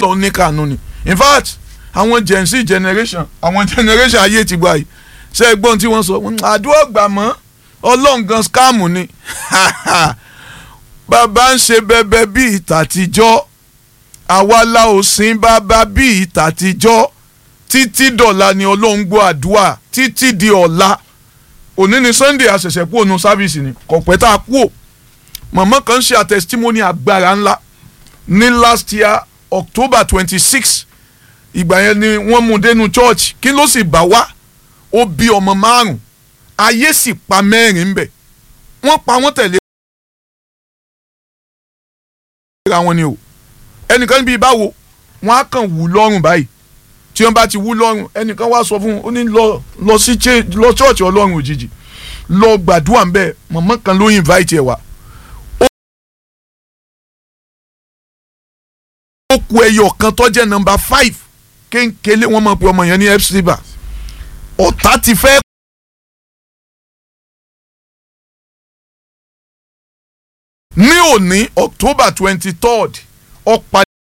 lọ ní kànú ni in fact àwọn gen z generation àwọn generation ayé ti gba yìí ṣe é gbọ́n tí wọ́n sọ àdúrà gbà mọ́ ọlọ́ǹgan scam ni bàbá ń ṣe bẹbẹ bíi tàtijọ́ àwa la ò sin bàbá bíi tàtijọ́ títí dọ̀la ni ọlọ́run gbọ́ àdúrà títí di ọ̀la òní ni sunday àṣẹ̀ṣẹ̀ kú òun sáfìsì ni kọ̀pẹ́ tá a kú ò màmá kan ṣe àtẹ̀sítímọ́nì agbára ńlá ní last year october twenty six ìgbà yẹn ni wọ́n mú dénú church kí ló sì bá wá ó bí ọmọ márùn ayé sì pa mẹ́rin bẹ̀ wọ́n pa wọ́n tẹ̀lé ra wọn ni o ẹnìkan níbi báwo wọ́n á kàn wù lọ́rùn báyìí tí wọ́n bá ti wú lọ́rùn ẹnìkan wá sọ fún un ó ní lọ lọ sí lọ chọ́ọ̀chì ọlọ́run òjijì lọ gbàdúrà ń bẹ̀ mọ̀mọ́ kan ló invite ẹ̀ wá. ó ku ẹyọ kan tó jẹ́ nọ́mbà five kéńkélé wọ́n mọ̀ pé ọmọ yẹn ní epsiba ọ̀tá ti fẹ́. ní òní october twenty third ọ̀pá.